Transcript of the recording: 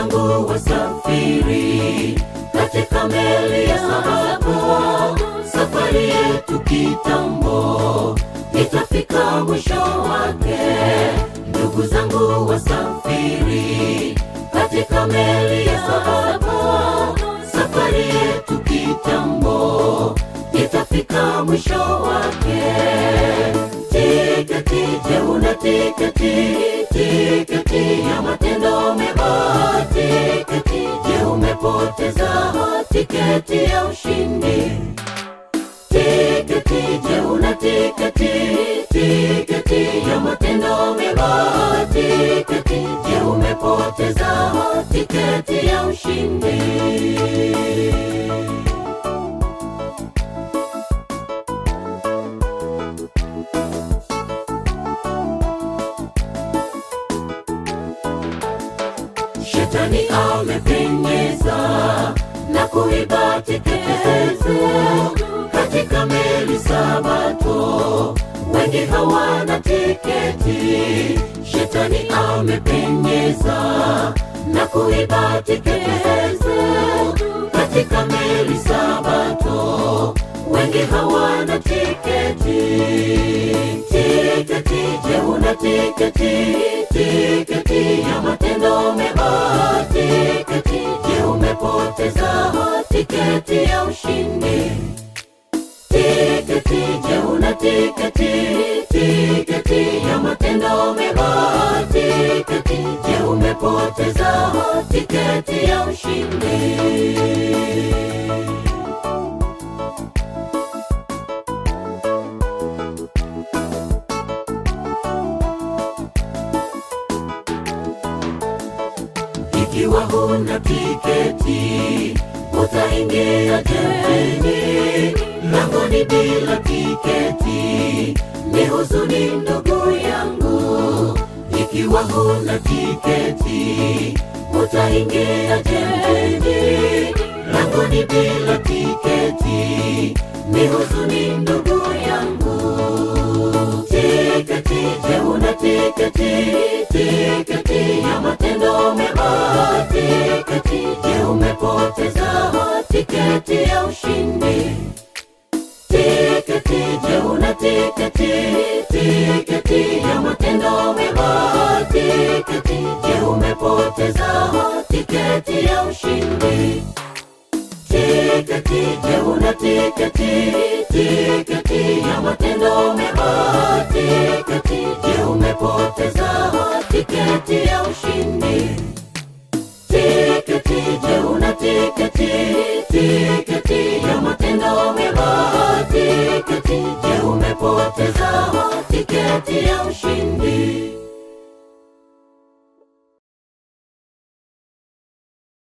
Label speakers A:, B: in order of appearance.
A: zangu wasafiri katika meli ya sababu safari yetu kitambo itafika mwisho wake ndugu zangu wasafiri katika meli ya sababu safari yetu kitambo itafika mwisho wake tiketi je una tiketi tiketi ya matendo mema tiketi je umepoteza tiketi ya ushindi tiketi je una tiketi tiketi ya matendo mema tiketi je umepoteza tiketi ya ushindi shetani amepenyeza na kuiba tiketi katika meli sabato wengi hawana tiketi shetani amepenyeza na kuiba tiketi katika meli sabato wengi hawana tiketi tiketi je una tiketi tiketi ya matendo mema tiketi je umepoteza tiketi ya ushindi tiketi je una tiketi tiketi ya matendo mema tiketi je umepoteza tiketi ya ushindi ikiwa huna tiketi utaingia jengini langoni bila tiketi ni huzuni ndugu yangu ikiwa huna tiketi utaingia jengini langoni bila tiketi ni huzuni ndugu yangu tiketi je una tiketi tiketi ya matendo mema tiketi je umepoteza tiketi ya ushindi tiketi je una tiketi tiketi ya matendo mema tiketi je umepoteza tiketi ya ushindi tiketi je una tiketi tiketi ya matendo mema tiketi je umepoteza tiketi ya ushindi tiketi je una tiketi tiketi ya matendo mema tiketi je umepoteza tiketi ya ushindi